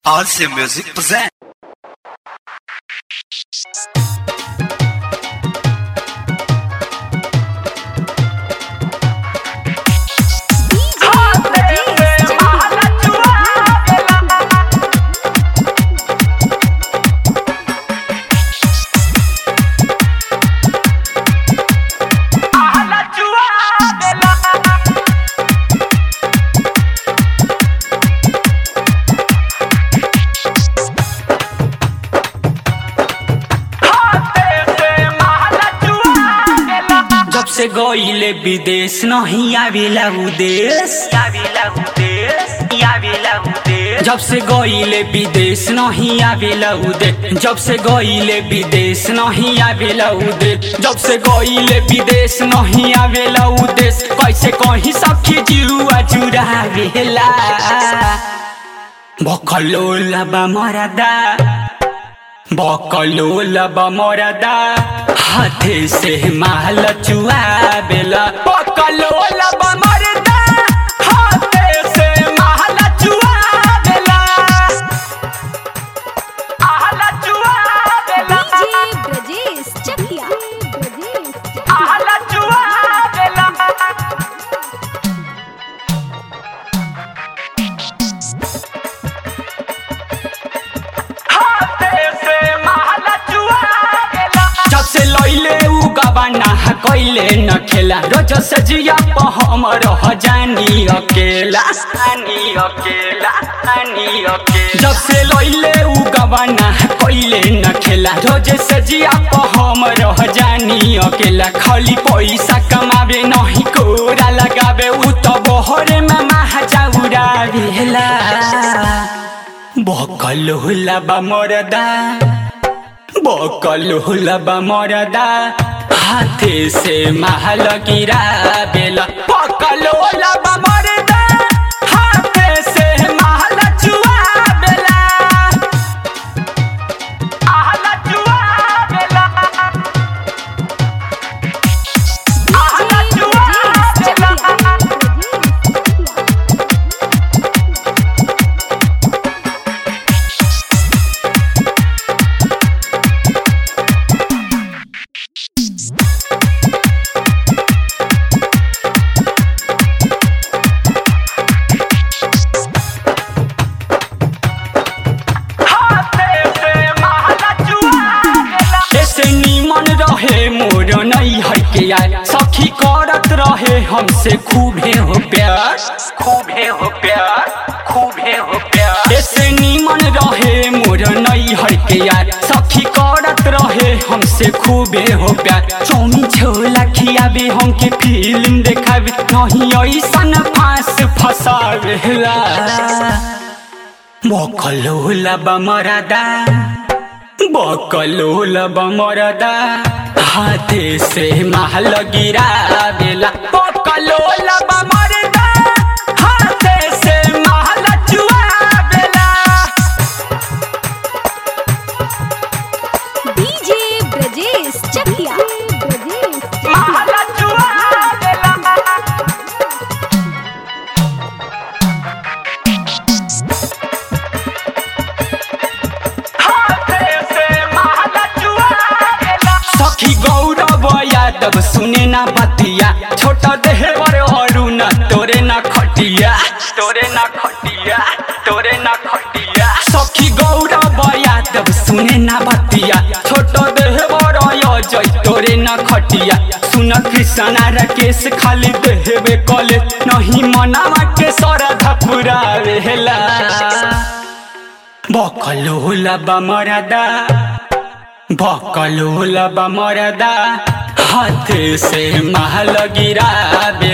RC Music present. जब से गईले विदेश नहीं आवेला उदेश आवेला उदेश आवेला उदेश जब से गईले विदेश नहीं आवेला उदेश जब से गईले विदेश नहीं आवेला उदेश जब से गईले विदेश नहीं आवेला उदेश कैसे कहीं सखी जुआ चुरावेला बकलोला बा मरदा बकलोला बा मरदा हाथे से माल चुआवेला बकलोला बा मरदा हाथे से माल चुआवेला आहल चुआवेला डीजे ब्रजेश चकिया ब्रजेश चकिया आहल चुआवेला जब से लैले उ गबाना कैले न खेला रोज से जिया प हम रह जानी अकेला आनी अकेला आनी अकेला जब से लैले उ गबाना कैले न खेला रोज से जिया प हम रह जानी अकेला खाली पैसा कमावे नहीं कोरा लगावे उ तो बहरे में महाजा उड़ावेला बकल होला बा मरदा बकल होला बा मरदा हाथे से महल गिरा बेला बकल होला बा मरदा हाथे से महल चुआ बेला आहल चुआ बेला आहल डीजे चुआ ब्रजेश बेला चकिया ब्रजेश चकिया ऐसे नीमन रहे मोर नहीं है के यार सखी करत रहे हमसे खूबे हो प्यार खूबे हो प्यार खूबे हो प्यार ऐसे नीमन रहे मोर नहीं है के यार सखी करत रहे हमसे खूबे हो प्यार चौमी छोला खियाबे हमके फिल्म देखाबे नहीं ऐसन फांस फसावेला मोकल होला बमरदा बकलोल बमरदा हाथे से महल गिरा बेला बकलोल बमरदा हाथे से महल चुआ बेला डीजे ब्रजेश चकिया ब्रजेश चकिया महल चुआ बेला सखी गौरव यादव सुने ना बतिया छोटा देह पर अरुण तोरे ना खटिया तोरे ना खटिया तोरे ना खटिया सखी गौरव यादव सुने ना बतिया छोटा देह पर अजय तोरे ना खटिया सुन कृष्णा राकेश खाली देहबे कले नहीं मनावा के सरधा पूरा वेला बकलोला बमरदा बकलोला बमरदा हाथ से महल गिरा बेला